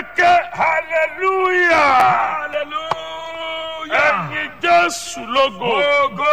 ẹkẹ hallelujah hallelujah. ẹyin jésù lógo Ogo.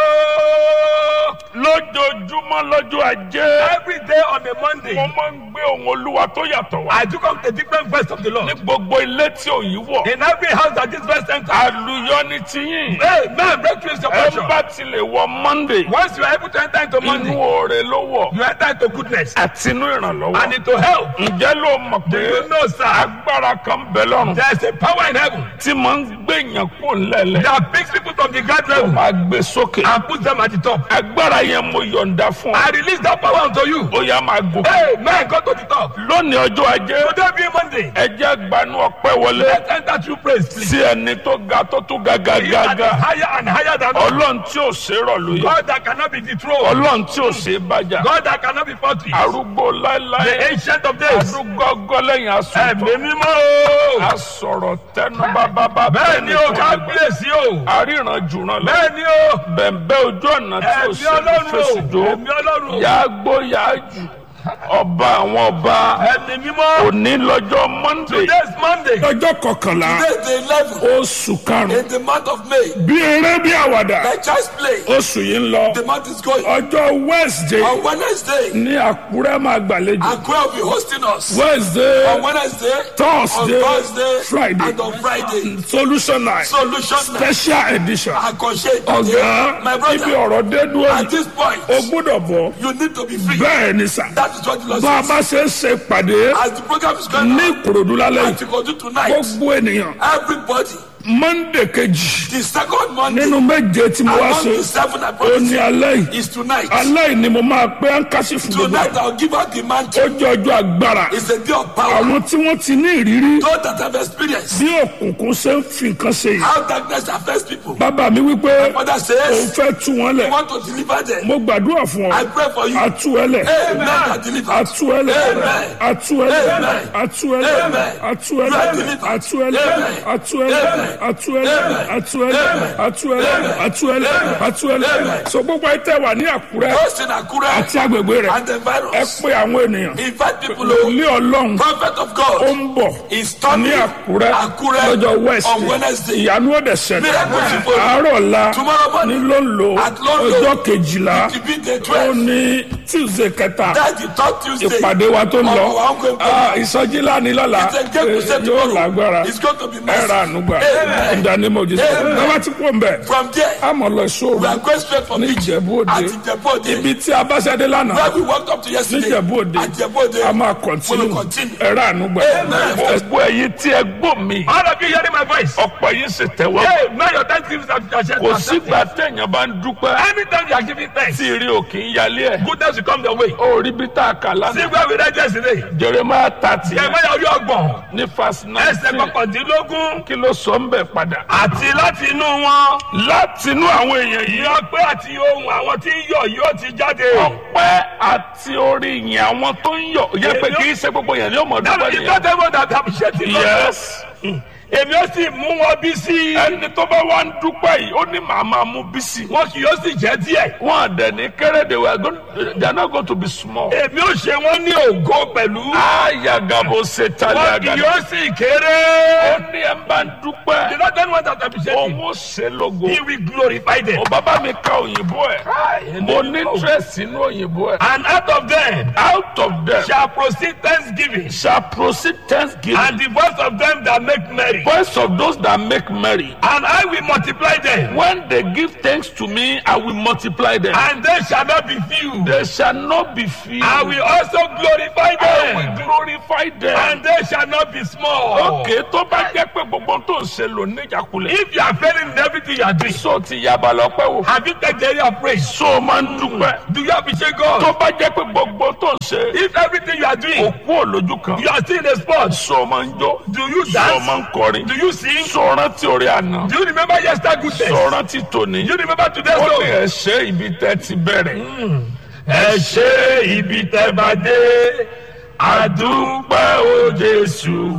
lójoojúmọ́ lọ́jọ́ ajé Every day on a Monday, mo máa ń gbé ohun olúwa tó yàtọ̀ wá I took up a different verse of the ní Lord. gbogbo ilé tí òyìn wọ̀ In every house that this verse enters, àlùyọ ní tiyín hey, man, breakthrough is your ẹ portion. bá tilẹ̀ wọ monday Once you are able to enter into inú Monday, oore ló wọ̀ you enter into goodness àti inú ìrànlọ́wọ́ and into help. ǹjẹ́ ló mọ̀ Do pé you know, sir? agbára kan bẹ lọ́rùn There's a power in heaven tí máa ń gbẹ̀yàn kó lẹ́lẹ̀ that picks people from the ground tó level máa gbé sókè and puts them at the top. agbára yẹn mo yọ̀ǹda fún ọ I release that power unto you. ó yá máa gòkè Hey, man, go to the top. lónìí ọjọ́ ajé Today being Monday, ẹ jẹ́ gbanú ọpẹ́ wọlé let's enter through praise, please. sí ẹni tó ga tó tún ga ga He ga that is ga higher and higher than us. ọlọ́run tí ò ṣe é rọ̀ lóye God that cannot be dethroned. ọlọ́run tí ò ṣe é bájà God that cannot be fought with. arúgbó The láéláé ancient of days. arúgbó ọgọ́ lẹ́yìn asọ̀tọ̀ Ẹ̀mí mímọ́ o. asọ̀rọ̀ tẹnu bábábá Bẹ́ẹ̀ ni o, kábíyèsí o. àríran jùràn lọ Bẹ́ẹ̀ ni o. bẹ̀m̀bẹ̀ ojú ọ̀nà tí ò Ẹ̀mí ṣe é ọlọ́run fèsì o. jó Ẹ̀mí ọlọ́run o. yàá gbó yàá jù ọba àwọn ọba Ẹ̀mí mímọ́. òní lọ́jọ́ monday Today is Monday. lọ́jọ́ kọkànlá Today is the 11th oṣù karùn-ún in the month of May. bí eré bí àwàdà Like child's play. oṣù yìí ń lọ The month is going. ọjọ́ wednesday On Wednesday, ní àkúrẹ́ máa gbàlejò Akwe will be hosting us. wednesday On Wednesday, Thursday, on Thursday, Friday. and on Friday. solution night Solution night. special edition Akoshe ọ̀gá My ibi brother, ọ̀rọ̀ dé dúró at this point, o gbọ́dọ̀ bọ̀ you need to be free. bẹ́ẹ̀ ni sà That is what the Lord bá a says. bá ṣe ń ṣe pàdé As the program is going ní on, ìkòròdú lálẹ́ and yìí to continue tonight, gbogbo ènìyàn everybody, monday kejì the second Monday, nínú méje tí mo wá among ṣe the seven I ó ní promise you, alẹ́ yìí is tonight. alẹ́ yìí ni mo máa pé áńkásí fún gbogbo Tonight I'll give out the ó mantle. jẹ́ ọjọ́ agbára It's a day of power. àwọn tí wọ́n ti ní ìrírí Those that have experienced bí òkùnkùn ṣe ń fi nǹkan ṣe yìí how darkness affects people. bàbá mi wípé Father òun says, fẹ́ tú wọn lẹ̀ I want to deliver them. mo gbàdúrà fún ọ I pray for you. àtú ẹ lẹ̀ Amen. I deliver. àtú ẹ lẹ̀ Amen. àtú ẹ lẹ̀ Amen. àtú ẹ lẹ̀ Amen. àtú ẹ You lẹ̀ are delivered. àtú ẹ lẹ̀ Amen. àtú ẹ lẹ̀ Amen. àtú ẹ lẹ̀ Amen. àtú ẹ lẹ̀ Amen. àtú ẹ lẹ̀ Amen. àtú ẹ lẹ̀ Amen. àtú ẹ lẹ̀ Amen. so gbogbo ẹ tẹ́ wà ní àkúrẹ́ Those in Akure àti agbègbè rẹ̀ and the ẹ virus. pé àwọn ènìyàn Invite people. oh, ilé ọlọ́run Prophet of ó God ń bọ̀ is ní coming. àkúrẹ́ Akure lọ́jọ́ west on Wednesday. ìyanu ọ̀dẹ̀ ṣẹlẹ̀ Miracle ti follow. àárọ̀ ọ̀la Tomorrow ní morning, lóńlò At London. ọjọ́ kejìlá to be the ó 12th. ní tuesday kẹta That's the third Tuesday. ìpàdé wa tó ń lọ Of our ongoing Ah, program. ìsọjí lánìí lọ́la It's a great crusade yóò tomorrow. lágbára It's going to be ẹ̀rọ massive. ànúgbà Amen. ìdánimọ̀ òjijì Amen. lọ́wọ́ tí kò ń bẹ̀ From there, àmọ̀ lọ we sóòrù are going straight from ní Egypt. ìjẹ̀bú òde At Ìjẹ̀bú Òde. ibi tí a bá ṣẹ́dé lánàá Where we walked up to ní yesterday. ìjẹ̀bú òde At Ìjẹ̀bú Òde. a máa We kọ̀ntínú will continue. ẹ̀rọ ànúgbà Amen. gbogbo ẹ̀yin tí ẹ gbọ́ mi All of you hearing my voice. ọ̀pọ̀ yìí sì tẹ̀wọ́ Hey, now your thanksgiving are accepted. kò sígbà téèyàn bá ń dúpẹ́ Anytime you are giving thanks, tí ìrì òkè ń yálé ẹ̀ goodness will come your way. ó rí bí tá a kà See lánàá where we read yesterday. jeremiah thirty Jeremiah orí ọgbọ̀n. ní verse Ẹsẹ̀ nineteen kọkàndínlógún. kí ló sọ ń bẹ̀ padà. Àti láti inú wọn. látinú àwọn èèyàn yìí Ní ọpẹ́ àti ohun àwọn tí ń yọ̀ yóò ti jáde. ọpẹ́ àti orí yìn àwọn tó ń yọ̀ yẹ pé kì í ṣe gbogbo yẹn ní ọmọ That dúpẹ́ is nìyẹn. not everyone that appreciate it. yes Èmi ó sì mú wọn bí sí. ẹni tó bá wá ń dúpẹ́ yìí ó ní màá máa mú bísí. Wọn kì yóò sì jẹ́ díẹ̀. wọn àdẹ ní kéré they were going they are not going to be small. Èmi ó ṣe wọ́n ní ògo pẹ̀lú. ayagabo ṣe tali Wọn kì agada. yóò sì ó kéré. ní ẹ bá ń The dúpẹ́ Lord don't want that appreciate it. òun ó ṣe lógo. He will glorify them. ó bàbá mi ka òyìnbó ẹ̀ mo ní interest nínú òyìnbó ẹ̀. And out of them out of them shall proceed thanksgiving. shall proceed thanksgiving. And the voice of them that make merry. voice of those that make merry. And I will multiply them. When they give thanks to me, I will multiply them. And they shall not be few. They shall not be few. I will also glorify I will them. glorify them. And they shall not be small. Okay, tó bá jẹ́ pé gbogbo tó ń ṣe lò ní ìjákulẹ̀. If you are failing in everything you are doing, So ti yaba lọ́pẹ́ wò. have you taken the area of praise? So máa ń dúpẹ́. Do you appreciate God? Tó bá jẹ́ pé gbogbo tó ń ṣe. If everything you are doing, Òkú òlójú kan. you are still in a spot, So máa ń jó. do you So máa dance? ń kọrin. Do you sing? So rántí orí àná. Do you remember yesterday's goodness? So rántí tòní. Do you remember today's Ó ní song? ẹ̀ ṣe ibi tẹ́ ti bẹ̀rẹ̀. ẹ ṣe ibi tẹ́ bá dé àdúpẹ́ o jésù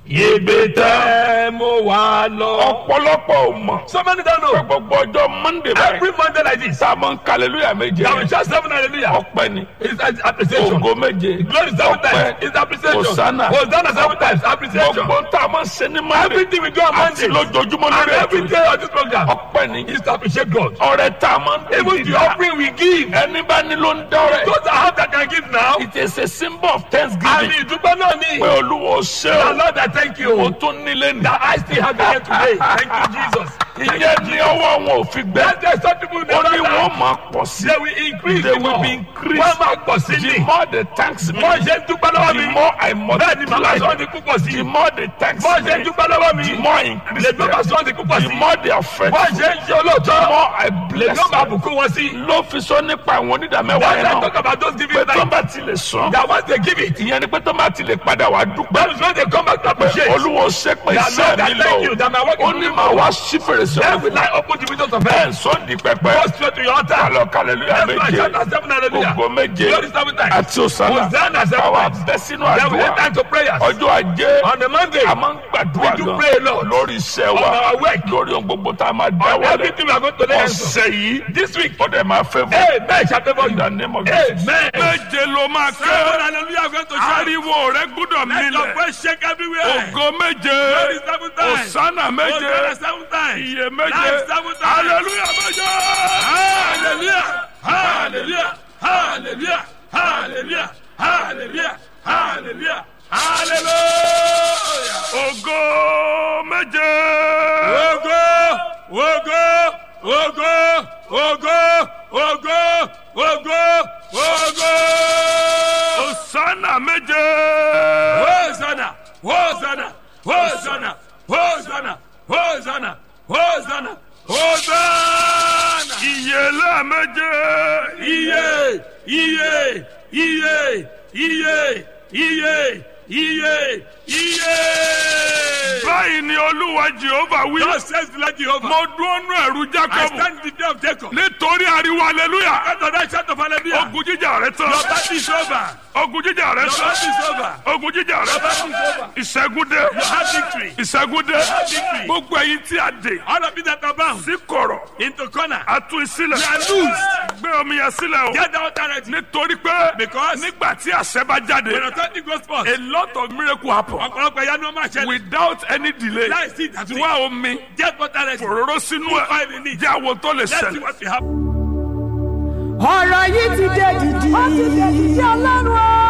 Ibi tẹ́ mo wà lọ. ọ̀pọ̀lọpọ̀ ò mọ̀ So many don't pé know. gbogbo ọjọ́ monday báyìí Every Monday like this. sáàmù ń kàlélúyà méje Now we shout seven hallelujah. ọpẹ́ ni It's an appreciation. ògo méje Glory seven times. It's appreciation. Hosanna. Hosanna seven times. Appreciation. gbogbo ń tà máa ń ṣe ní monday Everything we do on àti Monday. lójoojúmọ́ And lórí every ètò day on this program ọpẹ́ ni is to appreciate God. ọrẹ tá a máa ń Even tètè the dá offering we give. ẹni bá ní ló ń dọ́rẹ̀ Those that have that can give now. it is a symbol of Àmì thanksgiving ìdúpẹ́ náà ni. pé olúwo ṣe The o Lord I thank o you. tún nílé ní That I still have here today. Thank you Jesus. Thank you ìyẹn ní ọwọ́ wọn ò fi gbẹ That's why some people ó never ní die. wọ́n máa pọ̀ sí They will increase They the will more. be increased. Wọ́n máa pọ̀ sí the ni. more the thanks me Wọ́n ṣe ń dúpẹ́ lọ́wọ́ mi. the more I Bẹ́ẹ̀ ni màmá sọ multiply ní púpọ̀ sí. the more the thanks Wọ́n ṣe ń me dúpẹ́ lọ́wọ́ mi. the more I increase Lè bàbá them sọ ní púpọ̀ the sí. more they are Wọ́n faithful ṣe ń ṣe the olóòótọ́. more I Lè bless ní ó máa them bùkún wọn sí. ló fi sọ nípa àwọn onídàmẹ́wàá That's yẹn why I náà talk about those pé giving tó time. bá ti lè sàn That once they give it. ìyẹn ni pé tó bá ti lè padà wá dúpẹ́ That is when they come back to appreciate. olúwo ṣe pé That iṣẹ́ Lord, I mi thank you lọ that my work ó is ní moving màá forward. wá sí fèrèsé Then ọ̀run will I open the windows of bẹ́ẹ̀ heaven. sọ di pẹpẹ Go straight to your altar. kálọ̀ kàlẹ́lúyà That's why I méje shout at seven hallelujah. ògo méje Glory seven times. àti òsàlà Hosanna seven káwa times. bẹ́ sínú Then we àdúrà enter into prayers. ọjọ́ ajé On the Monday, a máa ń gbàdúrà We do gan pray a lot. lórí iṣẹ́ wa On our work. lórí ohun gbogbo tá a máa dá on wọlé everything we are going to lay hands on. ọ̀sẹ̀ yìí This week, ó dẹ̀ máa fẹ́ fún amen shall favor you. in the name of Jesus. Amen. méje ló máa Seven kẹ́ hallelujah are going to shout. ariwo rẹ gbúdọ̀ Let your mílẹ̀ voice shake everywhere. ògo méje Glory seven times. òsánà méje Hosanna seven times. iye méje Life seven times. hallelujah méje. Hallelujah. Hallelujah. Hallelujah. Hallelujah. Hallelujah. Hallelujah. Hallelujah. ògo méje. Ogo, ogo, ogo, ogo, ogo, ogo, ogo. òsánà méje. Hosanna, Hosanna, Hosanna, Hosanna, Hosanna, Hosanna, Hosanna. ìyèlé méje. Iye, iye, iye, iye, iye, iye, iye. báyìí ni olúwa jehova wí. God says the Lord Jehovah. mo dúró nú ẹ̀rù I jacob. stand in the day of Jacob. nítorí ariwo hallelujah. After that shout of hallelujah. ogun jíjà rẹ tán. Your battle is over. ogun jíjà rẹ Your tán. battle is over. ogun jíjà rẹ Your tán. battle is over. ìṣẹ́gun dé. You have victory. ìṣẹ́gun dé. victory. gbogbo ẹ̀yin tí a dè. All of you that are bound sí kọ̀rọ̀. into corner. a tú ìsílẹ̀. You are loose. gbé omi yẹn sílẹ̀ o. Get down directly. nítorí pé Because nígbà tí àṣẹ bá jáde. when authority goes forth, a lot of miracle happen. ọ̀pọ̀lọpọ̀ ìyá ni wọ́n máa ṣẹlẹ̀. without any delay. Láìsí ìdásí. wá omi. Get down directly. òróró sínú Put ẹ̀. oil in it. jẹ́ àwọn tó lè Let's see ṣẹlẹ̀. what will happen. ọ̀rọ̀ yìí ti dé dìdì. ó ti dé dìdì ọlọ́run o.